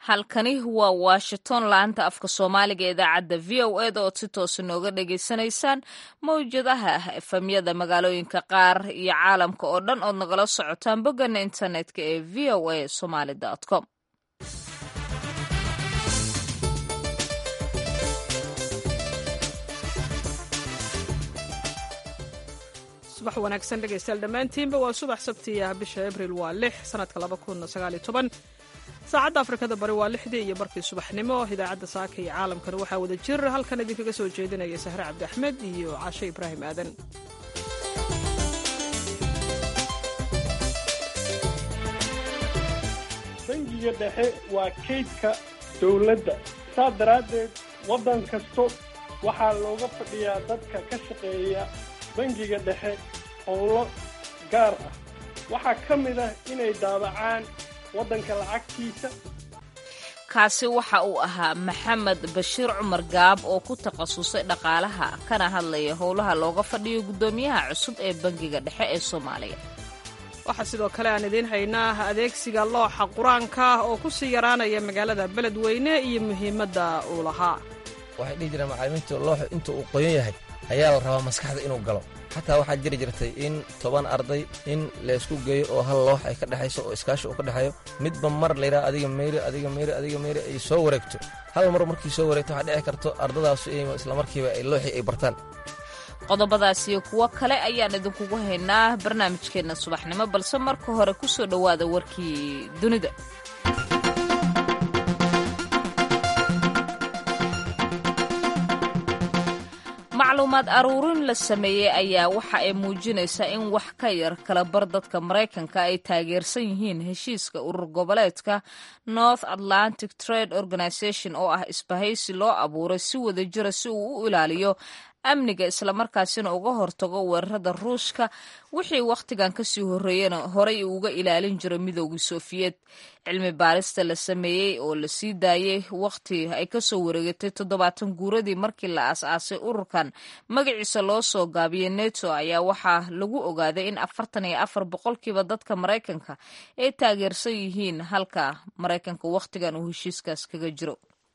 halkani waa washington laanta afka soomaaliga ee idaacadda v o eda ood si toosa nooga dhagaysanaysaan mawjadaha efamyada magaalooyinka qaar iyo caalamka oo dhan ood nagala socotaan boggana internetka ee v o a somaly com subax wanaagsan dhegaystayaal dhammaantiinba waa subax sabtiya bisha abril waa lix sanadka laba kun sagaaliyo toban saacadda afrikada bari waa lixdii iyo barkii subaxnimo idaacadda saaka iyo caalamkana waxaa wada jir halkan idinkaga soo jeedinaya sahre cabdi axmed iyo cashe ibraahim aadan bangiga dhexe waa kaydka dowladda saas daraaddeed waddan kasto waxaa looga fadhiyaa dadka ka shaqeeya bangiga dhexe howlo gaar ah waxaa ka mid ah inay daabacaan waddanka lacagtiisa kaasi waxa uu ahaa maxamed bashiir cumar gaab oo ku takhasusay dhaqaalaha kana hadlaya howlaha looga fadhiyo guddoomiyaha cusub ee bangiga dhexe ee soomaaliya waxaa sidoo kale aan idiin haynaa adeegsiga looxa qur-aanka oo ku sii yaraanaya magaalada beledweyne iyo muhiimadda uu lahaa waxay dhihi jireen macallimiintu looxu inta uu qoyan yahay ayaa la rabaa maskaxda inuu galo xataa waxaa jiri jirtay in toban arday in laysku geeyo oo hal loox ay ka dhexayso oo iskaashi uu ka dhexeeyo midba mar layidhaha adiga meyri adiga meyri adiga meyri ay soo wareegto hal mar markii soo wareegto waxaa dhici karto ardadaasu in islamarkiiba ay looxii ay bartaan qodobadaas iyo kuwo kale ayaan idinkugu haynaa barnaamijkeenna subaxnimo balse marka hore ku soo dhowaada warkii dunida macluumaad aruurin la sameeyey ayaa waxa ay muujinaysaa in wax ka yar kala bar dadka maraykanka ay taageersan yihiin heshiiska urur goboleedka north atlantic trade organization oo ah isbahaysi loo abuuray si wada jira si uu u ilaaliyo amniga islamarkaasina uga hortago weerarada ruushka wixii wakhtigan kasii horreeyana horay uga ilaalin jira midoogii sofiyeed cilmi baarista la sameeyey oo la sii daayey wakhti ay kasoo wareegatay toddobaatan guuradii markii la aas-aasay ururkan magaciisa loo soo gaabiyey neto ayaa waxaa lagu ogaaday in afartan iyo afar boqolkiiba dadka maraykanka ay taageersan yihiin halka maraykanka wakhtigan uu heshiiskaas kaga jiro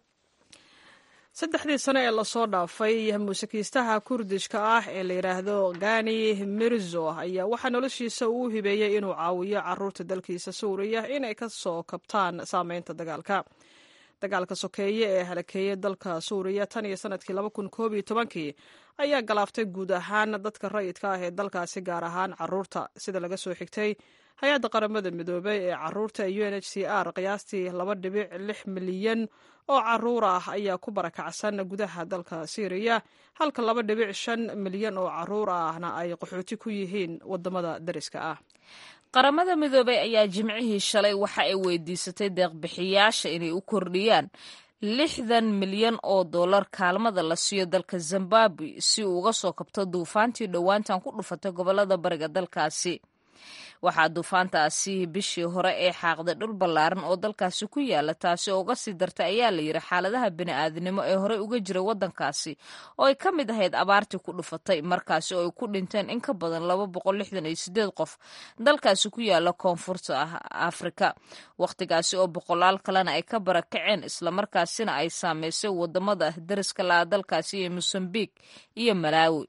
saddexdii sano ee lasoo dhaafay muusikiistaha kurdishka ah ee la yidhaahdo gani mirzo ayaa waxaa noloshiisa uu hibeeyey inuu caawiyo caruurta dalkiisa suuriya inay ka soo kabtaan saameynta dagaalka dagaalka sokeeye ee halakeeyey dalka suuriya tan iyo sanadkii laba kun koob iyo tobankii ayaa galaaftay guud ahaan dadka rayidka ah ee dalkaasi gaar ahaan caruurta sida laga soo xigtay hay-adda qaramada midoobay ee caruurta u n h c r qiyaastii laba dhibic lix milyan oo caruur ah ayaa ku barakacsan gudaha dalka syriya halka laba dhibic shan milyan oo caruur ahna ay qaxooti ku yihiin wadamada dariska ah qaramada midoobay ayaa jimcihii shalay waxa ay weydiisatay deeqbixiyaasha inay u kordhiyaan lixdan milyan oo dollar kaalmada la siiyo dalka zimbabwe si uu uga soo kabto duufaantii dhowaantan ku dhufatay gobolada bariga dalkaasi waxaa duufaantaasi bishii hore ee xaaqday dhul ballaaran oo dalkaasi ku yaala taasi oo uga sii dartay ayaa la yidhi xaaladaha bini'aadinimo ee horey uga jiray waddankaasi oo ay ka mid ahayd abaartii ku dhufatay markaasi oo ay ku dhinteen in ka badan laba boqol lixdan iyo sideed qof dalkaasi ku yaala koonfurta ah afrika wakhtigaasi oo boqolaal kalena ay ka barakaceen islamarkaasina ay saameysay wadamada dariska la'a dalkaasi iyo mosambiq iyo malaawi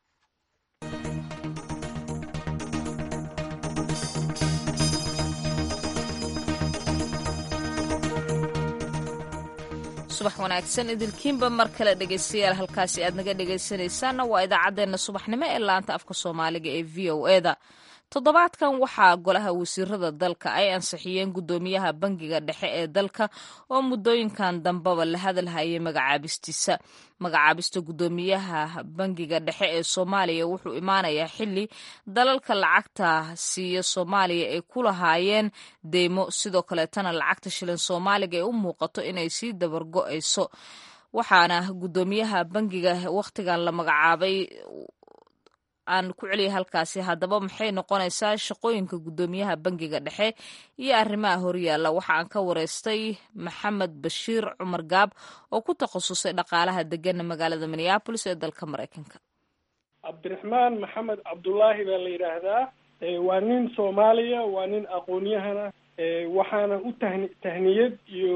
subax wanaagsan idilkiinba mar kale dhegaystayaal halkaasi aad naga dhegaysanaysaanna waa idaacaddeenna subaxnimo ee laanta afka soomaaliga ee v o eda toddobaadkan waxaa golaha wasiirada dalka ay ansixiyeen guddoomiyaha bangiga dhexe ee dalka oo muddooyinkan dambeba la hadalhayay magacaabistiisa magacaabista guddoomiyaha bangiga dhexe ee soomaaliya wuxuu imaanayaa xili dalalka lacagta siiya soomaaliya ay ku lahaayeen deymo sidoo kaleetana lacagta shilin soomaaliga ay u muuqato inay sii dabargo-ayso waxaana guddoomiyaha bangiga wakhtigan la magacaabay aan ku celiyay halkaasi haddaba maxay noqonaysaa shaqooyinka guddoomiyaha bangiga dhexe iyo arrimaha horyaalla waxa aan ka wareystay maxamed bashiir cumar gaab oo ku takhasusay dhaqaalaha degana magaalada minneabolis ee dalka maraykanka cabdiraxmaan maxamed cabdullaahi baa la yidhaahdaa waa nin soomaaliya waa nin aqoon-yahana waxaana u tahni tahniyad iyo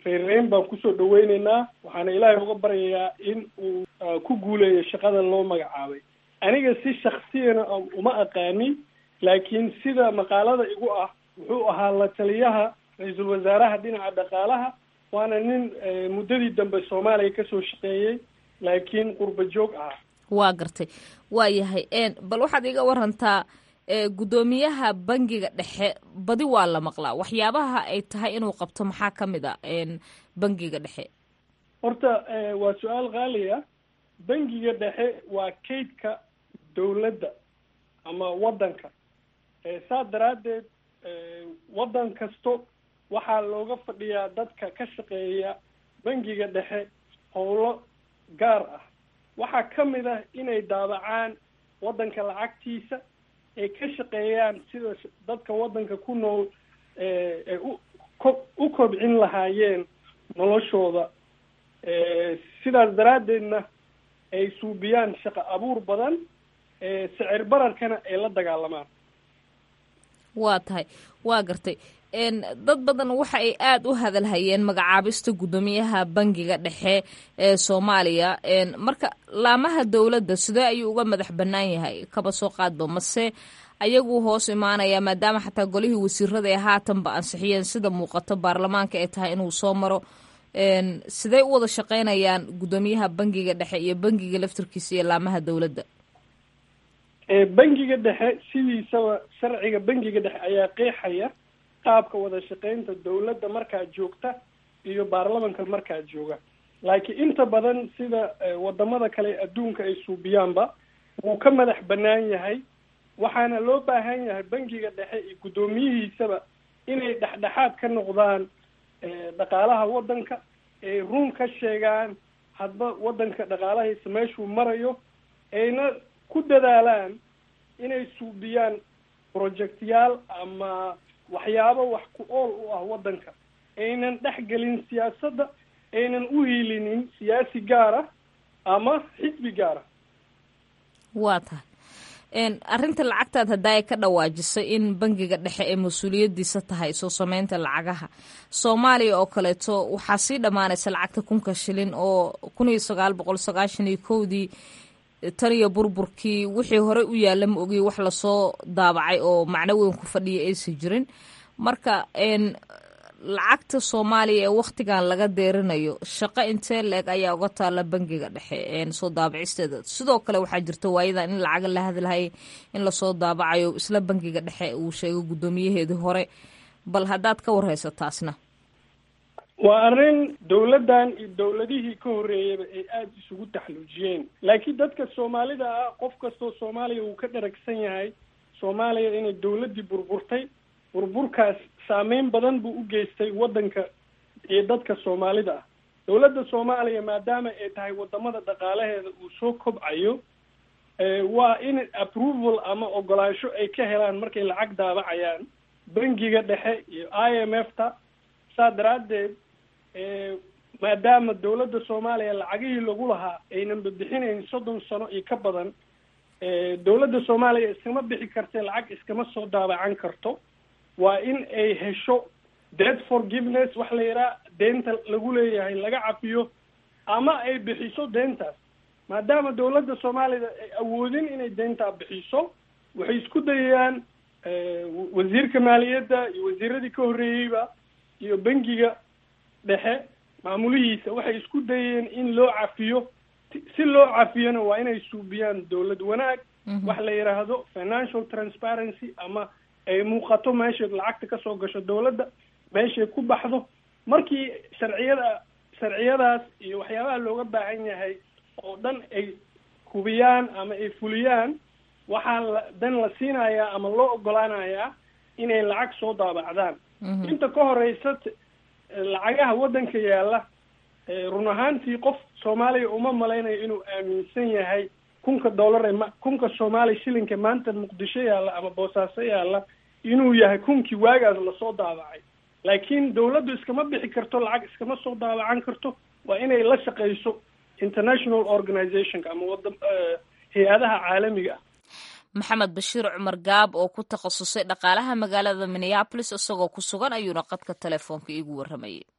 reerreyn baan kusoo dhaweyneynaa waxaana ilaahay uga baryayaa in uu ku guuleeyo shaqada loo magacaabay aniga si shaksiyana uma aqaani laakiin sida maqaalada igu ah wuxuu ahaa la taliyaha ra-iisul wasaaraha dhinaca dhaqaalaha waana nin muddadii dambe soomaaliya kasoo shaqeeyey laakiin qurba joog ah waa gartay waa yahay bal waxaad iga warantaa guddoomiyaha bangiga dhexe badi waa la maqlaa waxyaabaha ay tahay inuu qabto maxaa ka mid a bangiga dhexe horta waa su-aal qaaliya bangiga dhexe waa kaydka dawladda ama waddanka saa daraaddeed waddan kasto waxaa looga fadhiyaa dadka ka shaqeeya bangiga dhexe howlo gaar ah waxaa ka mid ah inay daabacaan waddanka lacagtiisa ay ka shaqeeyaan sida dadka waddanka ku nool ay u ko u kobcin lahaayeen noloshooda sidaas daraaddeedna ay suubiyaan shaqo abuur badan sicir bararkana ay la dagaalamaan waa tahay waa gartay dad badan waxa ay aada u hadalhayeen magacaabista guddoomiyaha bangiga dhexe ee soomaaliya marka laamaha dowladda sidee ayuu uga madax bannaan yahay kaba soo qaadba mase ayagu hoos imaanaya maadaama xataa golihii wasiirada ee haatanba ansixiyeen sida muuqato baarlamaanka ay tahay inuu soo maro sidee u wada shaqeynayaan guddoomiyaha bangiga dhexe iyo bangiga laftarkiisa iyo laamaha dowladda bangiga dhexe sidiisaba sharciga bangiga dhexe ayaa qeexaya qaabka wada shaqeynta dawladda markaa joogta iyo baarlamanka markaa jooga laakiin inta badan sida wadamada kale adduunka ay suubiyaanba wuu ka madax bannaan yahay waxaana loo baahan yahay bangiga dhexe iyo guddoomiyihiisaba inay dhexdhexaad ka noqdaan dhaqaalaha waddanka ay run ka sheegaan hadba waddanka dhaqaalahiisa meeshuu marayo ayna ku dadaalaan inay suubiyaan projectyaal ama waxyaabo wax ku ool u ah waddanka aynan dhex gelin siyaasadda aynan u hiilinin siyaasi gaar ah ama xisbi gaar ah waa tahay arrinta lacagtaad haddaa ay ka dhawaajisay in bangiga dhexe ee mas-uuliyadiisa tahay soo sameynta lacagaha soomaaliya oo kaleeto waxaa sii dhammaanaysa lacagta kunka shilin oo kun iyo sagaal boqol sagaashan iyo kowdii tan iyo burburkii wixii horey u yaalla ma ogiy wax lasoo daabacay oo macno weyn ku fadhiya aysan jirin marka lacagta soomaaliya ee wakhtigan laga deerinayo shaqo intee la-eg ayaa uga taalla bangiga dhexe soo daabicisteeda sidoo kale waxaa jirta waayadan in lacaga la hadlahayay in lasoo daabacayo isla bangiga dhexe uu sheego guddoomiyaheedii hore bal haddaad ka warhayso taasna waa arrin dawladdan iyo dawladihii ka horreeyaba ay aada isugu taxluujiyeen laakiin dadka soomaalida ah qof kastoo soomaaliya uu ka dharagsan yahay soomaaliya inay dawladdii burburtay burburkaas saameyn badan buu u geystay waddanka iyo dadka soomaalida ah dawladda soomaaliya maadaama ay tahay wadamada dhaqaalaheeda uu soo kobcayo waa in approval ama ogolaansho ay ka helaan markay lacag daabacayaan bangiga dhexe iyo i m f ta saa daraaddeed maadaama dawladda soomaaliya lacagihii lagu lahaa aynan bixinayn soddon sano iyo ka badan dawladda soomaaliya iskama bixi kartee lacag iskama soo daabacan karto waa in ay hesho debt forgiveness wax la yidhaha deenta lagu leeyahay laga cafiyo ama ay bixiso deentaas maadaama dawladda soomaalida ay awoodin inay deentaa bixiso waxay isku dayayaan wasiirka maaliyadda iyo wasiiradii ka horreeyeyba iyo bangiga dhexe maamulihiisa waxay isku dayeen in loo cafiyo si loo cafiyona waa inay suubiyaan dawlad wanaag wax la yidhaahdo financial transparency ama ay muuqato meeshay lacagta kasoo gasho dawladda meeshay ku baxdo markii sharciyada sharciyadaas iyo waxyaabaha looga baahan yahay oo dhan ay hubiyaan ama ay fuliyaan waxaa la dan la siinayaa ama loo ogolaanayaa inay lacag soo daabacdaan inta ka horeysa lacagaha waddanka yaalla run ahaantii qof soomaaliya uma malaynayo inuu aaminsan yahay kunka dollar ee ma kunka soomaaliya shilinka maanta muqdisho yaalla ama boosaaso yaalla inuu yahay kunkii waagaas lasoo daabacay laakiin dawladdu iskama bixi karto lacag iskama soo daabacan karto waa inay la shaqayso international organizationka ama wada hay-adaha caalamiga ah maxamed bashiir cumar gaab oo ku takhasusay dhaqaalaha magaalada minneabolis isagoo ku sugan ayuuna qadka telefoonka iigu warramayay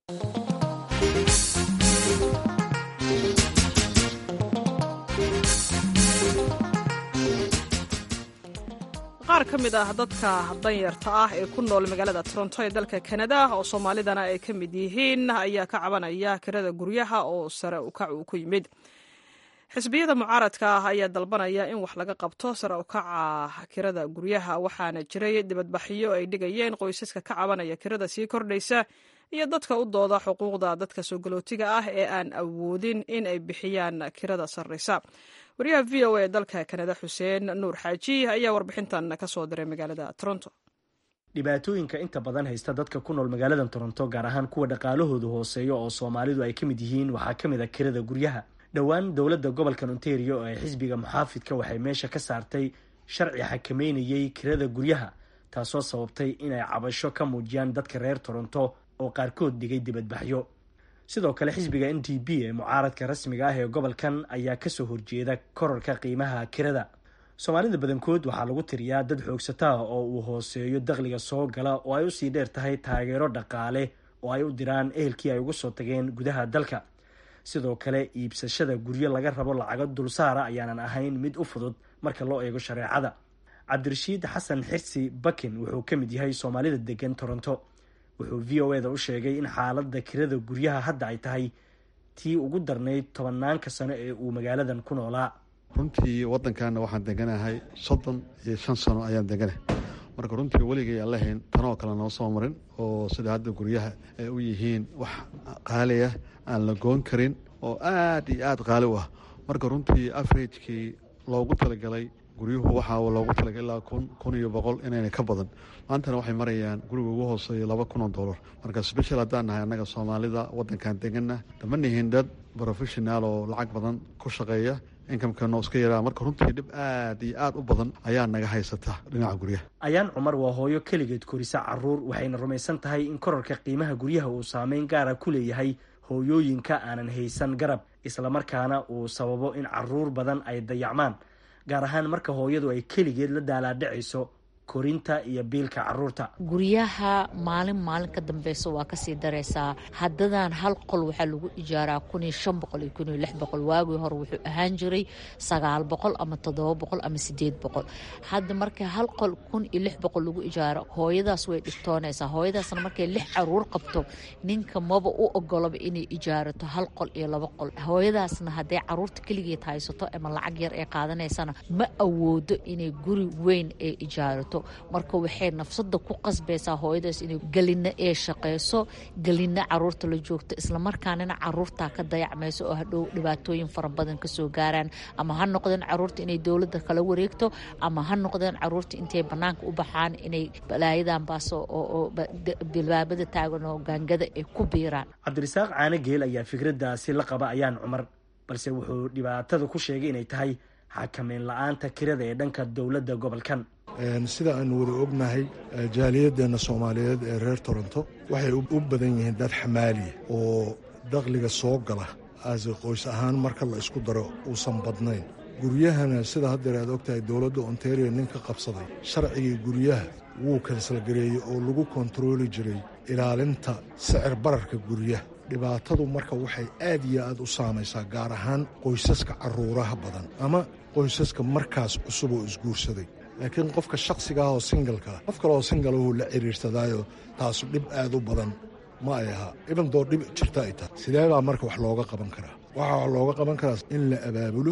qaar ka mid ah dadka danyarta ah ee ku nool magaalada toronto ee dalka kanada oo soomaalidana ay ka mid yihiin ayaa ka cabanaya kirada guryaha oo sare ukac uu ku yimid xisbiyada mucaaradka ah ayaa dalbanaya in wax laga qabto sare ukaca kirada guryaha waxaana jiray dibadbaxyo ay dhigayeen qoysaska ka cabanaya kirada sii kordhaysa iyo dadka u dooda xuquuqda dadka soo galootiga ah ee aan awoodin in ay bixiyaan kirada sarraysa wariyaha v o a dalka kanada xuseen nuur xaaji ayaa warbixintan ka soo diray magaalada toronto dhibaatooyinka inta badan haysta dadka ku nool magaalada toronto gaar ahaan kuwa dhaqaalahoodu hooseeyo oo soomaalidu ay ka mid yihiin waxaa ka mid a kirada guryaha dhowaan dowladda gobolkan ontario ee xisbiga muxaafidka waxay meesha ka saartay sharci xakameynayay kirada guryaha taasoo sababtay inay cabasho ka muujiyaan dadka reer toronto oo qaarkood dhigay dibadbaxyo sidoo kale xisbiga n d p ee mucaaradka rasmiga ah ee gobolkan ayaa kasoo horjeeda korarka qiimaha kirada soomaalida badankood waxaa lagu tiriyaa dad xoogsataa oo uu hooseeyo dakhliga soo gala oo ay usii dheer tahay taageero dhaqaale oo ay u diraan ehelkii ay uga soo tageen gudaha dalka sidoo kale iibsashada guryo laga rabo lacago dulsaara ayaanan ahayn mid u fudud marka loo eego shareecada cabdirashiid xasan xirsi bakin wuxuu ka mid yahay soomaalida degan toronto wuxuu v o eda u sheegay in xaaladda kirada guryaha hadda ay tahay tii ugu darnayd tobanaanka sano ee uu magaaladan ku noolaa runtii waddankaana waxaan deganahay soddon iyo shan sano ayaan deganahay marka runtii weligay aan lahayn tanoo kale noo soo marin oo sida hadda guryaha ay u yihiin wax qaaliah aan la goon karin oo aad iyo aad qaali u ah marka runtii averagekii loogu talagalay guryuhu waxaa loogu talagalay ilaa kun kun iyo boqol inayna ka badan maantana waxay marayaan guriga ugu hooseeya laba kun oo dollar marka special haddaan nahay annaga soomaalida waddankan deganna dama nihin dad professional oo lacag badan ku shaqeeya inkamkano iska yaraa marka runtii dhib aad iyo aad u badan ayaa naga haysata dhinaca guryaha ayaan cumar waa hooyo keligeed korisa caruur waxayna rumaysan tahay in korarka qiimaha guryaha uu saameyn gaara ku leeyahay hooyooyinka aanan haysan garab islamarkaana uu sababo in caruur badan ay dayacmaan gaar ahaan marka hooyadu ay keligeed la daalaadhacayso korinta iyo biilka caruurta guryaha maalin maalin ka dambeysa waa kasii dareysaa haddadan hal qol waxaa lagu ijaaraa kun iyo shan boqol iyo kun iyo lix boqol waagii hore wuxuu ahaan jiray sagaal boqol ama toddoba boqol ama sideed boqol hadda marka hal qol kun iyo lix boqol lagu ijaaro hooyadaas way dhibtoonaysaa hooyadaasna markay lix caruur qabto ninka maba u ogolaba inay ijaarato hal qol iyo laba qol hooyadaasna hadday caruurta keligeed haysato ama lacag yar ee qaadanaysana ma awoodo inay guri weyn ee ijaarato marka waxay nafsada ku qasbaysaa hooyadaas inay gelina ee shaqeyso gelina caruurta la joogto islamarkaanina caruurtaa ka dayacmayso oo hadhow dhibaatooyin fara badan kasoo gaaraan ama ha noqdeen caruurta inay dowladda kala wareegto ama ha noqdeen caruurta intay banaanka u baxaan inay balaayadan baaso oo bilbaabada taagan oo gaangada ay ku biiraan cabdirasaaq caanogeel ayaa fikradaasi la qaba ayaan cumar balse wuxuu dhibaatada ku sheegay inay tahay xakameyn la-aanta kirada ee dhanka dowladda gobolkan sida aanu wada ognahay jaaliyadeenna soomaaliyeed ee reer toronto waxay u badan yihiin dad xamaaliya oo dakhliga soo gala aase qoys ahaan marka la isku daro uusan badnayn guryahana sida haddeer aad ogtahay dowladda ontario nin ka qabsaday sharcigii guryaha wuu kansalgareeyey oo lagu kontarooli jiray ilaalinta sicir bararka guryaha dhibaatadu marka waxay aad iyo aad u saamaysaa gaar ahaan qoysaska caruuraha badan ama qoysaska markaas cusub oo isguursaday laakiin qofka shakhsigaah oo singalkaa qof kaleoo singalahuu la xiriirsadaayo taasu dhib aad u badan ma ay ahaa ibandoo dhib jirta ay tahay sidee baa marka wax looga qaban karaa waxaa wax looga qaban karaa in la abaabulo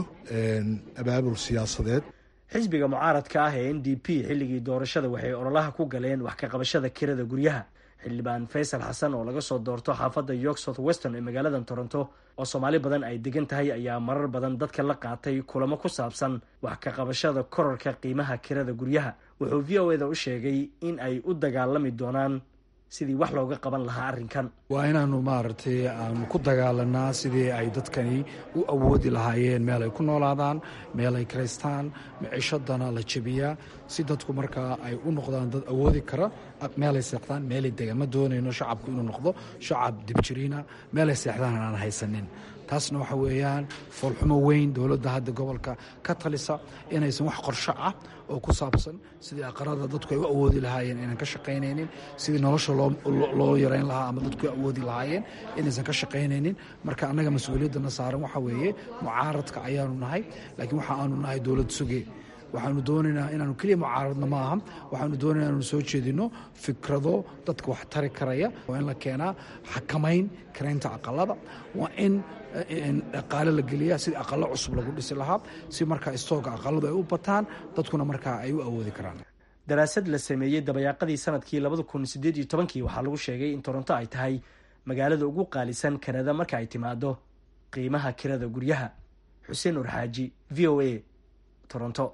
abaabul siyaasadeed xisbiga mucaaradka ah ee n d p xilligii doorashada waxay ololaha ku galeen wax ka qabashada kirada guryaha xildhibaan faysal xasan oo laga soo doorto xaafadda york south weston ee magaalada toronto oo soomaali badan ay degan tahay ayaa marar badan dadka la qaatay kulamo ku saabsan wax ka qabashada korarka qiimaha kirada guryaha wuxuu v o eda u sheegay in ay u dagaalami doonaan sidii wax looga qaban lahaa arrinkan waa inaanu maaragtay aanu ku dagaalanaa sidii ay dadkani u awoodi lahaayeen meel ay ku noolaadaan meel ay karaystaan micishadana la jebiyaa si dadku markaa ay u noqdaan dad awoodi kara meelay seexdaan meelay degaan ma doonayno shacabku inuu noqdo shacab dibjiriina meelay seexdaan aan haysanin taasna waxa weeyaan foolxumo weyn dowladda hadda gobolka ka talisa inaysan wax qorsho ah oo ku saabsan sidii aqarada dadku ay u awoodi lahaayeen inaan ka shaqaynaynin sidii nolosha loo yarayn lahaa ama dadku awoodi lahaayeen inaysan ka shaqaynaynin marka annaga mas-uuliyaddana saaran waxa weeye mucaaradka ayaanu nahay laakiin waxa aanu nahay dowlad suge waxaanu doonaynaa inaanu keliya mucaaradna ma aha waxaanu doonaynaa inaanu soo jeedino fikrado dadka wax tari karaya waa in la keenaa xakamayn karaynta aqalada waa in dhaqaale la geliyaa sidii aqalo cusub lagu dhisi lahaa si markaa istooga aqaladu ay u bataan dadkuna markaa ay u awoodi karaan daraasad la sameeyey dabayaaqadii sanadkii labada kun sideed iyo tobankii waxaa lagu sheegay in toronto ay tahay magaalada ugu qaalisan kanada marka ay timaado qiimaha kirada guryaha xuseen urxaaji v o a toronto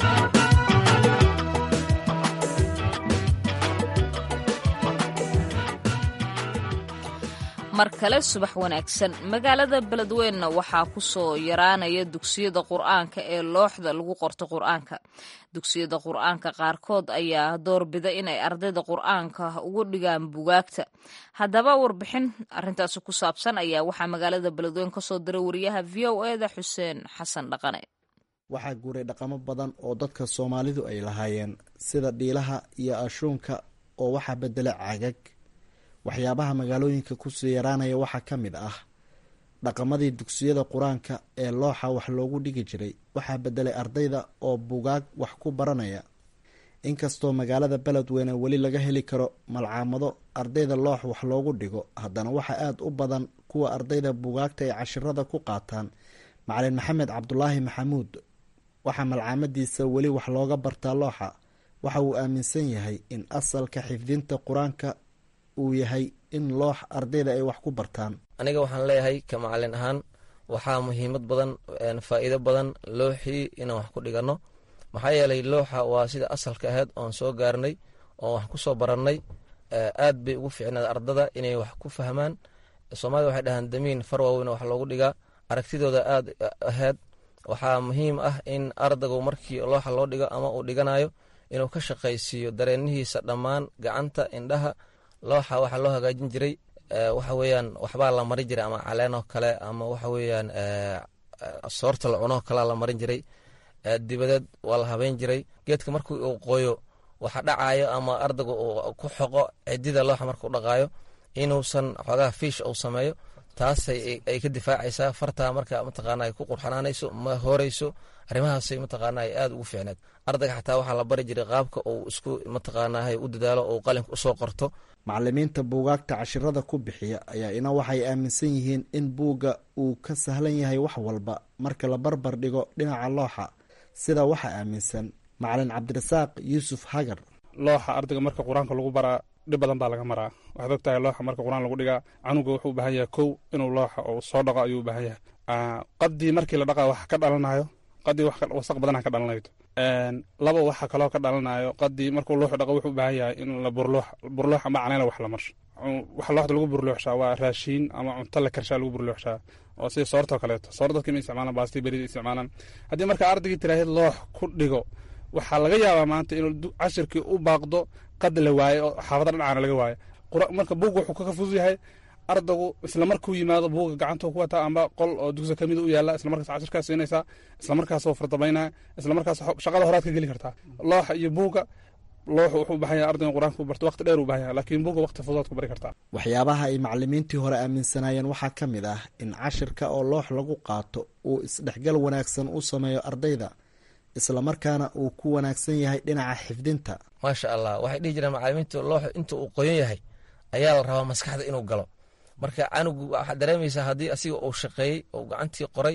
mar kale subax wanaagsan magaalada beledweynna waxaa ku soo yaraanaya dugsiyada qur-aanka ee looxda lagu qorto qur-aanka dugsiyada qur-aanka qaarkood ayaa doorbida inay ardayda qur-aanka ugu dhigaan bugaagta haddaba warbixin arintaasi ku saabsan ayaa waxaa magaalada beledweyn kasoo diray wariyaha v o eda xuseen xasan dhaqane waxaa guuray dhaqamo badan oo dadka soomaalidu ay lahaayeen sida dhiilaha iyo ashuunka oo waxaa bedela cagag waxyaabaha magaalooyinka kusii yaraanaya waxaa ka mid ah dhaqamadii dugsiyada qur-aanka ee looxa wax loogu dhigi jiray waxaa bedelay ardayda oo bugaag wax ku baranaya inkastoo magaalada beledweyne weli laga heli karo malcaamado ardayda loox wax loogu dhigo haddana waxaa aada u badan kuwa ardayda bugaagta ay cashirada ku qaataan macalin maxamed cabdulaahi maxamuud waxaa malcaamadiisa weli wax looga bartaa looxa waxa uu aaminsan yahay in asalka xifdinta qur-aanka uu yahay in loox ardayda ay wax ku bartaan aniga waxaan leeyahay ka macalin ahaan waxaa muhiimad badan faa'iido badan looxii inaan wax ku dhiganno maxaa yeelay looxa waa sida asalka ahayd oon soo gaarnay oon wax ku soo barannay aad bay ugu fiicnaad ardada inay wax ku fahmaan soomaalida waxay dhahaan damiin far waaweyna wax loogu dhigaa aragtidooda aad ahayd waxaa muhiim ah in ardaygu markii looxa loo dhigo ama uu dhiganayo inuu ka shaqaysiiyo dareenihiisa dhammaan gacanta indhaha looxa waxaa loo hagaajin jiray waxa weeyaan waxbaa la marin jiray ama caleenoo kale ama waxa weeyaan soorta la cunoo kalea la marin jiray dibadeed waa la habeyn jiray geedka markii uu qoyo waxa dhacayo ama ardaygu uu ku xoqo cidida looxa markuu dhaqaayo inuusan xoogaha fiish uu sameeyo taasay ay ka difaacaysaa fartaa marka mataqaana ay ku qurxanaanayso ma horeyso arrimahaasay mataqaana ay aada ugu fiicneed ardayga xataa waxaa la bari jiray qaabka uu isku mataqaanahay u dadaalo ou qalinka usoo qorto macalimiinta buugaagta cashirada ku bixiya ayaa ina waxay aaminsan yihiin in buugga uu ka sahlan yahay wax walba marka la barbar dhigo dhinaca looxa sida waxaa aaminsan macalin cabdirasaaq yuusuf hagar looxa ardayga marka qur-aanka lagu baraa dhib badan baa laga maraa waxaad og tahay looxa marka qur-aan lagu dhigaa canuga wuxuu u baahan yahay kow inuu looxa uu soo dhaqo ayuu u baahan yahay qadii markii la dhaqaa wax ka dhalanayo qadii wasaq badana ka dhalanayto laba waxa kaloo ka dhalanayo qadii markuu looxu dhaqo wuxuu u baahan yahay in la burloox burloox ama canayna wax la marsho waxa looxda lagu burlooxshaa waa raashiin ama cunto la karshaa lagu burlooxshaa oo sida soortoo kaleeto soor dadka ma isticmaalaan baasti berida isticmaalaan haddii marka ardaygii tiraahid loox ku dhigo waxaa laga yaabaa maanta inuu cashirkii u baaqdo qad la waaye oo xaafada dhinacaana laga waayo marka buug wuxuu ka fudud yahay ardaygu isla markuu yimaado buuga gacanta ku wataa amba qol oo dugsi kamid u yaala isla markaas cashirkaa siinaysaa isla markaas fardabaynaya isla markaas shaqada horaad ka geli kartaa looxa iyo buuga looxu wuxuu u baahan yahay ardayga qur-aanka ku barto waqti dheer u baahan yahay laakiin buuga waqti fudood ku bari kartaa waxyaabaha ay macalimiintii hore aaminsanaayeen waxaa ka mid ah in cashirka oo loox lagu qaato uu isdhexgal wanaagsan u sameeyo ardayda islamarkaana uu ku wanaagsan yahay dhinaca xifdinta maasha allah waxay dhihi jireen macalimiintu looxu inta uu qoyan yahay ayaa la rabaa maskaxda inuu galo marka canugu waxaad dareemaysaa haddii asiga uu shaqeeyey oo gacantii qoray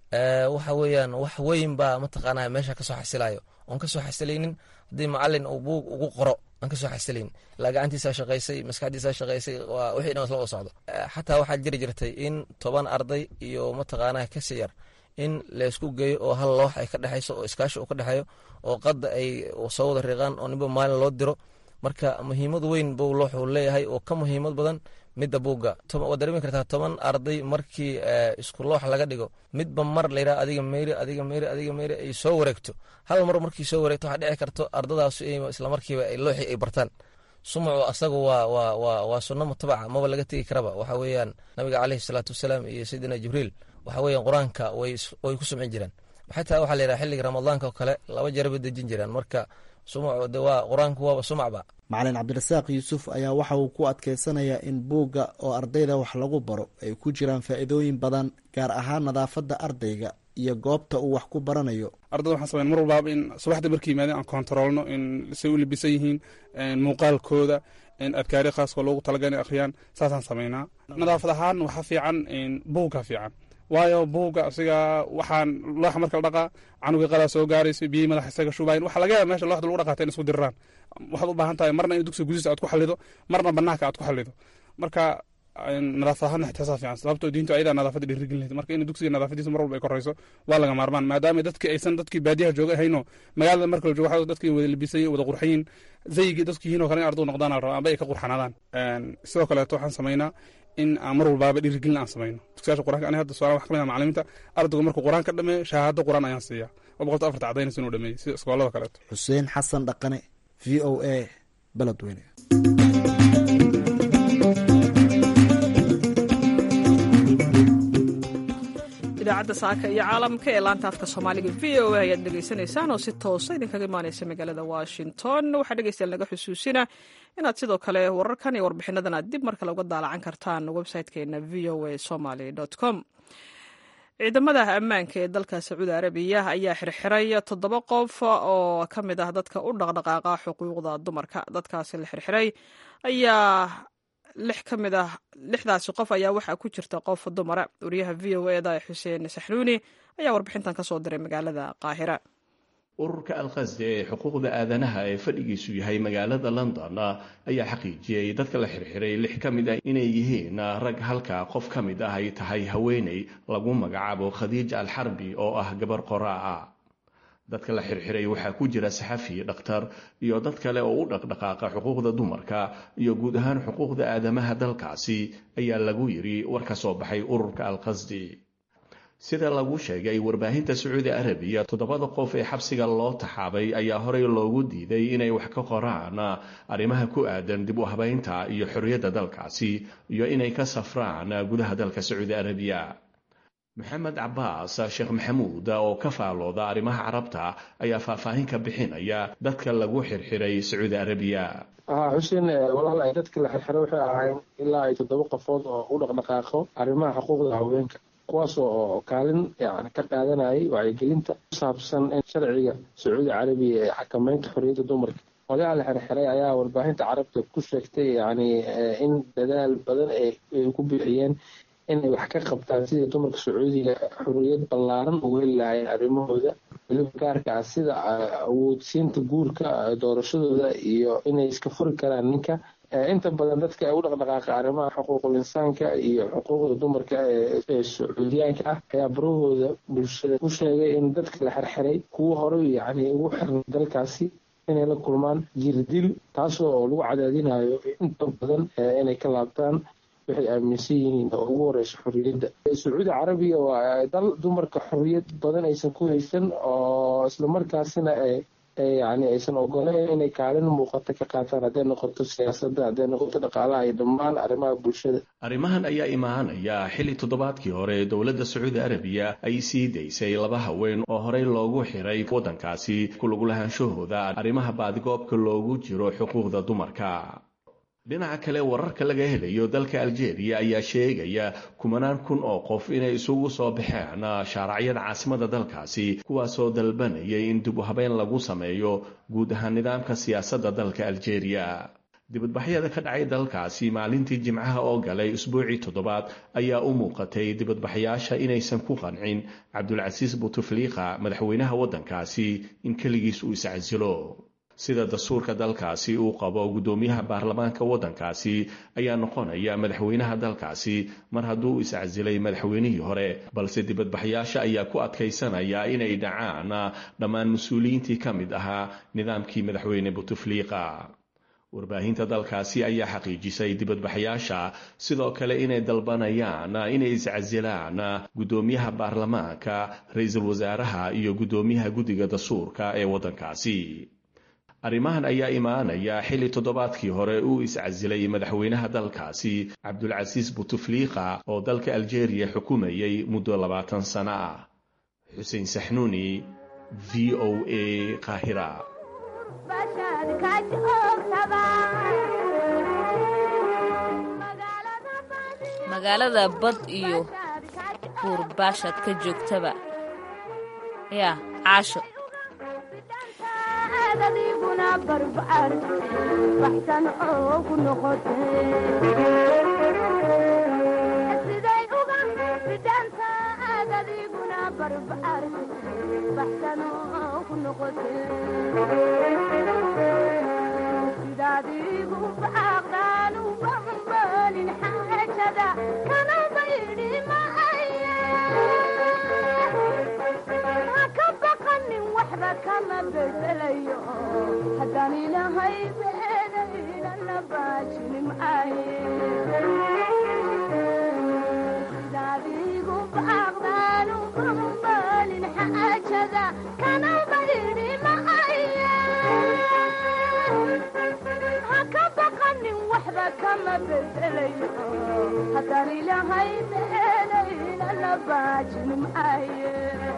waxa weeyaan wax weyn baa mataqaanaa meesha kasoo xasilayo oon kasoo xasilaynin haddii macalin uu buug ugu qoro aan kasoo xasilaynin ilaa gacantiisaa shaqaysay maskaxdiisaa shaqaysay waa wixii dhan isla wada socdo xataa waxaa jiri jirtay in toban arday iyo mataqaanaa kasi yar in laysku geeyo oo hal loox ay ka dhexayso oo iskaashi uu ka dhexeeyo oo qadda ay soo wada riiqaan oo ninba maalin loo diro marka muhiimad weyn buu looxuu leeyahay oo ka muhiimad badan midda buugga waad dareemi kartaa toban arday markii isku loox laga dhigo midba mar layidhaha adiga meyri adiga meyri adiga meyri ay soo wareegto hal mar markii soo wareegto waxaa dhici karto ardadaasu islamarkiiba looxii ay bartaan sumucu asagu waa waa waa waa sunno mutabaca maba laga tegi karaba waxa weeyaan nabiga caleyhi salaatu wasalaam iyo sayidina jibriil waxa weeyaan qur-aanka way way ku sumcin jireen xataa waxaa la yidhaha xilliga ramadaanka oo kale laba jeer bay dejin jireen marka sumucu de waa qur-aanku waaba sumacba macalin cabdirasaaq yuusuf ayaa waxa uu ku adkeysanayaa in buugga oo ardayda wax lagu baro ay ku jiraan faa'iidooyin badan gaar ahaan nadaafadda ardayga iyo goobta uu wax ku baranayo ardada waxaan sameyn mar walbaaba in subaxdii markay yimaadeen aan kontaroolno in say u libisan yihiin muuqaalkooda adkaari khaaskoo loogu talaga inay akhriyaan saasaan sameynaa nadaafad ahaan waxaa fiican buugga fiican waayo buugga asiga waxaan looxa marka la dhaqaa canuga qadaa soo gaarayso biyihii madaxa isaga shubayn waxaa laga yaaba meesha looxda lagu dhaqaata in isku diriraan waxaad u baahan tahay marna in dugsiga gudihiisa aad ku xalido marna banaanka aad ku xalido marka nadaafad ahaan ixtiyaasaa fiican sababtoo diintu ayadaa nadaafadda dhiirigelinaysa marka in dugsiga nadaafadiisa mar walba ay korayso waa laga maarmaan maadaama dadkii aysan dadkii baadiyaha jooga hayno magaalada marka la joogo waxa dadkii wada libisay wada qurxayin zaygii dadku yihiin oo kale in arduu noqdaan al raba amba ay ka qurxanaadaan sidoo kaleeto waxaan samaynaa in aan mar walbaaba dhiirigelin aan samayno dugsiyaasha quraanka ani hadda suaala wax kamid ah macalimiinta ardaygu markuu quraan ka dhameeyo shahaado quraan ayaan siiyaa oo boqolta afarta cadaynaysa inuu dhameeyey sida iskoolada kaleeto xuseen xasan dhaqane v o a beledweyne idaacadda saaka iyo caalamka ee laanta afka soomaaliga v o a ayaad dhegaysanaysaan oo si toosa idinkaga imaaneysa magaalada washington waxaa dhegeystayaal naga xusuusina inaad sidoo kale wararkan iyo warbixinadan aad dib mar kale uga daalacan kartaan website-keena v o a somaly com ciidamada ammaanka ee dalka sacuudi arabiya ayaa xirxiray toddoba qof oo ka mid ah dadka u dhaqdhaqaaqa xuquuqda dumarka dadkaasi la xirxiray ayaa lix ka mid ah lixdaasi qof ayaa waxaa ku jirta qof dumara wariyaha v o eda xuseen saxnuuni ayaa warbixintan ka soo diray magaalada qaahira ururka alkhasdi ee xuquuqda aadanaha ee fadhigiisu yahay magaalada london ayaa xaqiijiyey dadka la xirxiray lix ka mid ah inay yihiin rag halka qof ka mid ah ay tahay haweeney lagu magacaabo khadiij alxarbi oo ah gabar qoraa ah dadka la xirxiray waxaa ku jira saxafi dhakhtar iyo dad kale oo u dhaqdhaqaaqa xuquuqda dumarka iyo guud ahaan xuquuqda aadamaha dalkaasi ayaa lagu yidhi war ka soo baxay ururka alkhasdi sida lagu sheegay warbaahinta sacuudi arabiya toddobada qof ee xabsiga loo taxaabay ayaa horey loogu diiday inay wax ka qoraan arrimaha ku aadan dib u habaynta iyo xorriyadda dalkaasi iyo inay ka safraan gudaha dalka sacuudi arabiya maxamed cabaas sheekh maxamuud oo ka faalooda arrimaha carabta ayaa faahfaahin ka bixinaya dadka lagu xirxiray sacuudi arabiya xuseen walaal ay dadka la xirxiray waxay ahayn ilaa ay toddoba qofood oo u dhaqdhaqaaqo arrimaha xuquuqda haweenka kuwaas oo kaalin yani ka qaadanayay wacyigelinta ku saabsan in sharciga sacuudi carabiya ee xakameynta xorriyadda dumarka odayaha la xirxiray ayaa warbaahinta carabta ku sheegtay yani in dadaal badan ay ku bixiyeen inay wax ka qabtaan sidii dumarka sacuudiga xorriyad ballaaran ugu heli lahaayeen arrimahooda weliba gaarka ah sida awoodsiinta guurka doorashadooda iyo inay iska furi karaan ninka inta badan dadka u dhaqdhaqaaqa arrimaha xuquuqul insaanka iyo xuquuqda dumarka ee sacuudiyaanka ah ayaa barahooda bulshada ku sheegay in dadka la xirxiray kuwo horey yacni ugu xirnay dalkaasi inay la kulmaan jirdil taasoo lagu cadaadinayo inta badan inay ka laabtaan waxay aaminsan yihiin oo ugu horeysa xorriyadda sacuudi carabiya waa dal dumarka xorriyad badan aysan ku haysan oo islamarkaasina yani aysan ogoleyn inay kaalin muuqata ka qaataan hadday noqoto siyaasadda hadday noqoto dhaqaalaha iyo dhammaan arrimaha bulshada arrimahan ayaa imaanaya xilli toddobaadkii hore dowladda sacuudi arabiya ay sii daysay laba haween oo horey loogu xiray waddankaasi ku lagulahaanshahooda arrimaha baadigoobka loogu jiro xuquuqda dumarka dhinaca kale wararka laga helayo dalka aljeeriya ayaa sheegaya kumanaan kun oo qof inay isugu soo baxeen shaaracyada caasimada dalkaasi kuwaasoo dalbanayay in dib u habeyn lagu sameeyo guud ahaan nidaamka siyaasadda dalka aljeeriya dibadbaxyada ka dhacay dalkaasi maalintii jimcaha oo galay usbuucii toddobaad ayaa u muuqatay dibadbaxyaasha inaysan ku qancin cabdulcasiis butufliiqa madaxweynaha waddankaasi in keligiis uu iscasilo sida dastuurka dalkaasi uu qabo guddoomiyaha baarlamaanka waddankaasi ayaa noqonaya madaxweynaha dalkaasi mar hadduu iscasilay madaxweynihii hore balse dibadbaxyaasha ayaa ku adkaysanaya inay dhacaan dhammaan mas-uuliyiintii ka mid ahaa nidaamkii madaxweyne butufliiqa warbaahinta dalkaasi ayaa xaqiijisay dibadbaxyaasha sidoo kale inay dalbanayaan inay iscasilaan guddoomiyaha baarlamaanka ra-iisul wasaaraha iyo guddoomiyaha guddiga dastuurka ee waddankaasi arrimahan ayaa imaanaya xilli toddobaadkii hore uu iscasilay madaxweynaha dalkaasi cabdulcasiis butufliiqa oo dalka aljeeriya xukumayay muddo labaatan sano ah xuseen saxnuuni v o a qaahira magaalada bad iyo buur baashaad ka joogtaba yaa caasho haddaan ilahay beedaynana baajini maayedaadigu baaqdaanu bambalin xaajada kana baydi maaye haka baqanin waxba kama bedelayo haddaan ilahay beedaynana baajini maaye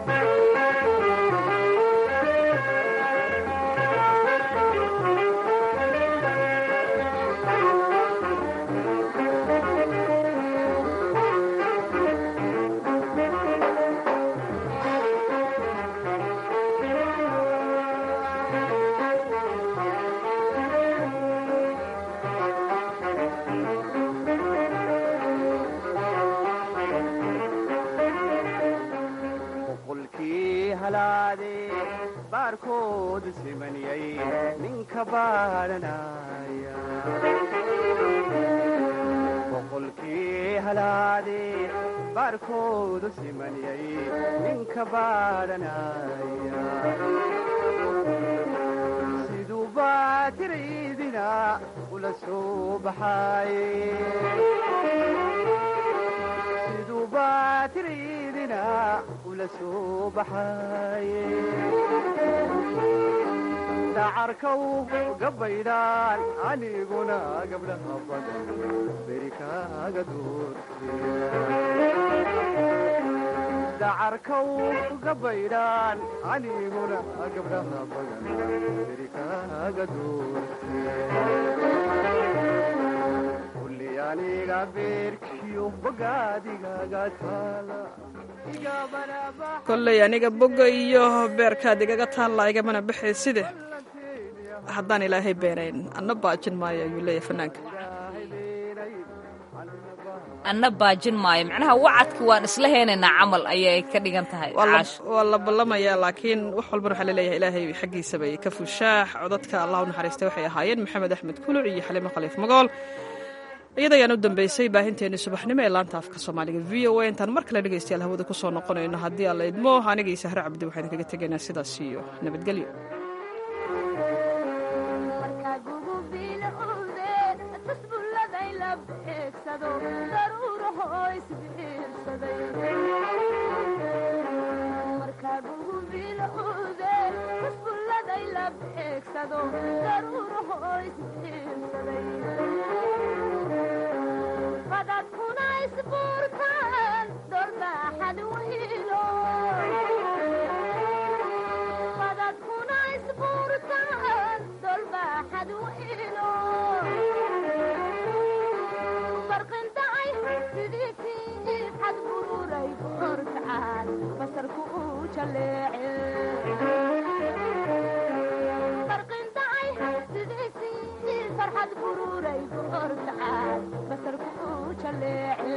baarkood simaniyay ninka baadhanaya boqolkii halaade baarkoodu simaniyay ninka baadhanaya siduu baatiraydina ula soo baxaaye siduu baatiraydina ula soo baxaaye dacarkaw gabaydhaan aniguna gabdhaha badan beri kaaga doordacarkaw gabaydhaan aniguna gabdhaha badan beri kaaga doorte kulli aniga beerkiyo bogaadigaga taala kolley aniga bogga iyo beerkaad igaga taalla igamana baxay side haddaan ilaahay beenayn anna baajin maayo ayuu leeyahay fanaanka anna baajin maayo macnaha wacadki waan isla heenaynaa camal ayay ka dhigan tahay waa la ballamayaa laakiin wax walbana waxaa laleeyahay ilaahay xaggiisabay ka fushaax codadka allah u naxariistay waxay ahaayeen maxamed axmed kuluc iyo xaliimo khaliif magool iyada ayaan u dambeysay baahinteenii subaxnimo ee laanta afka soomaaliga v o a intaan mar kale dhegaystayaal hawada ku soo noqonayno haddii alla idmo anigii sahre cabdi waxaan kaga tegaynaa sidaas iyo nabadgelyo badadkuna isbuurtaan dorbaaxad wilo badadkuna isbuurtaan dolbaaxad wilo barqindacay sidii tiib xad bururay korkacaan basarku uu jaleece barqindacay sidii tiib farxad bururay korkacaan basarku uu jaleece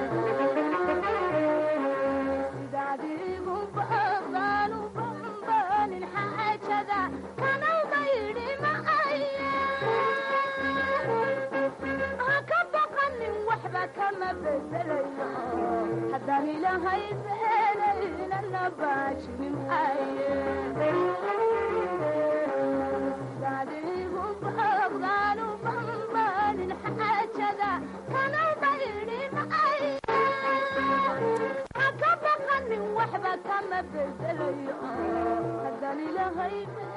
sidaadigu baaqdaanu bambanin xaajada kana maydhi maaye haka baqanin waxba kama bedelayo haddaan ilahay beelaynana baajini maaye sidaadigu baaqdaanu bedelayo haddaan ilahay